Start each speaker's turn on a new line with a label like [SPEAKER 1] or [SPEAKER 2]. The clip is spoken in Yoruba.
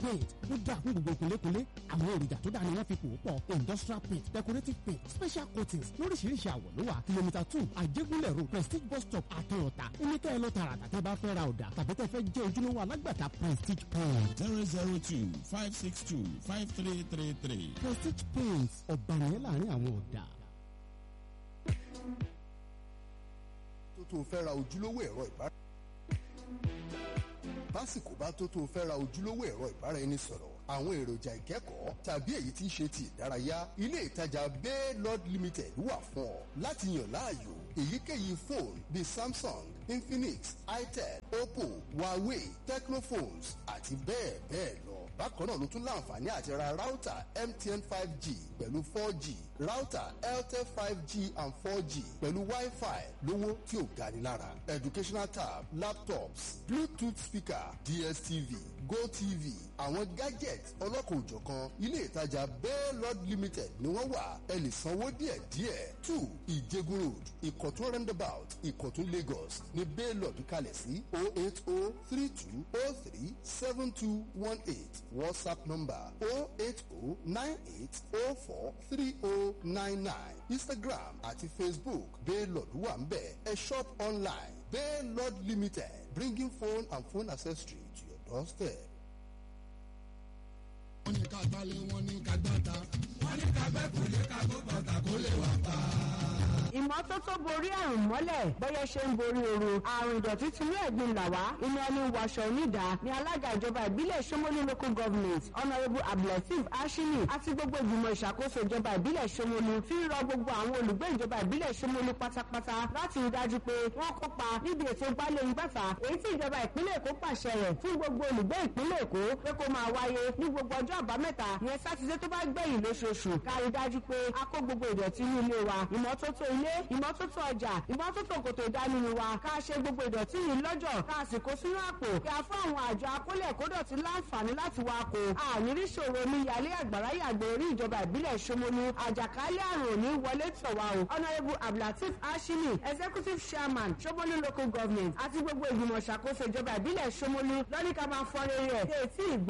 [SPEAKER 1] paint ó dáa fún gbogbo kúnlékúnlé àwọn èròjà tó dáa ni wọ́n fi pò ó pọ̀ industrial paint decorative paint special coatings lóríṣiríṣi àwọ̀ ló wà kìlómítà two àjẹgúnlẹ̀ road prestige bus stop àtọ̀ọ̀tà oníkẹ́ ẹ lọ tààràtà tẹ́ bá fẹ́ ra ọ̀dà tàbí tẹ́ fẹ́ jẹ́ ojúlówó alágbàtà prestige paint.
[SPEAKER 2] zero zero two five six two five three three three.
[SPEAKER 1] prestige paint ọ̀bànìyàn láàrin àwọn ọ̀dà.
[SPEAKER 3] tó tó fẹ́ ra ojúlówó ẹ̀rọ ìbára básìkò bá tó tó fẹ́ ra ojúlówó ẹ̀rọ ìbáraẹnisọ̀rọ̀ àwọn èròjà ìkẹ́kọ̀ọ́ tàbí èyí tí ń ṣe ti ìdárayá ilé ìtajà bay lord limited wà fún ọ láti yàn láàyò èyíkéyìí fóònù bíi samsung infinix itel oppo huawei tecnophones àti bẹ́ẹ̀ bẹ́ẹ̀ lọ bákan náà ló tún láǹfààní àti ra ráútà mtn five g pẹ̀lú four g ráútà airtel five g and four g pẹ̀lú wi-fi lówó tí ò gani lára educational tab laptops bluetooth speaker dstv gotv àwọn gadget ọlọ́kan-ò-jọ̀kan ilé ìtajà bell lord limited ni wọ́n wà ẹ lè sanwó díẹ̀díẹ̀ two ìjẹgun road ìkọ̀tún roundabout ìkọ̀tún lagos ní bell lord kalẹ̀ sí oh eight oh three two oh three seven two one eight whatsapp number oh eight oh nine eight oh four three oh nine nine instagram àti facebook bell lord wà ń bẹ̀ ẹ shop online bell lord limited bringing phone and phone accessory to your doorstep.
[SPEAKER 4] wọ́n ní ká gbálẹ̀ wọ́n ní ká gbáta wọ́n ní ká gbẹ́ kò lè ká gbó bàtà kó lè wà pa.
[SPEAKER 5] ìmọ́tótó borí àrùn mọ́lẹ̀ bọ́yẹ ṣe ń borí ooru àrùn ìdọ̀tí tinú ẹ̀gbin là wá inú ẹni wàṣọ onídà ní alága ìjọba ìbílẹ̀ Ṣómólú local government honourable abdulateef ashimi àti gbogbo ìgbìmọ̀ ìṣàkóso ìjọba ìbílẹ̀ Ṣómólú fi ń rọ gbogbo àwọn olùgbé ìjọba ìbílẹ̀ Ṣómólú pátápátá láti rí dájú pé wọ́n kópa níbi ètò gbálẹ̀ ìgbàfà èyí tí ìjọba ìpínlẹ̀ Èkó pàṣẹ rẹ̀ fún gbogbo olùgbé ìpínlẹ̀ Èkó pé kó máa wáyé ní gbogbo ọjọ́ àbámẹ́ta ìyẹn sátidé tó bá gbẹ̀yìn lóṣooṣù ká rí dájú pé a kó gbogbo ìdọ̀tí ní ilé wa ìmọ́tótó ilé ìmọ́tótó ọjà ìmọ́tótó kòtò ìdánimọ̀ wa ká ṣe gbogbo ìdọ̀tí yìí lọ́jọ́ ká sì kó sínú àpò kí a fún àwọn àjọ akólẹ̀ kódọ̀tí láǹfààní láti wá kó àníríṣòro ní yàlẹ́ àgbàrá yàgbẹ́ orí ìjọba ìbílẹ̀ Ṣómólú àjàkálẹ̀ àrùn òní wọlé tọ̀ wá o honourable abdulateef ashimi executive chairman Ṣómólú local government àti gbogbo ìgbìmọ̀ ṣàkóso ìjọba ìbílẹ̀ Ṣómólú lọ́ní ká máa fọ́n rere ẹ̀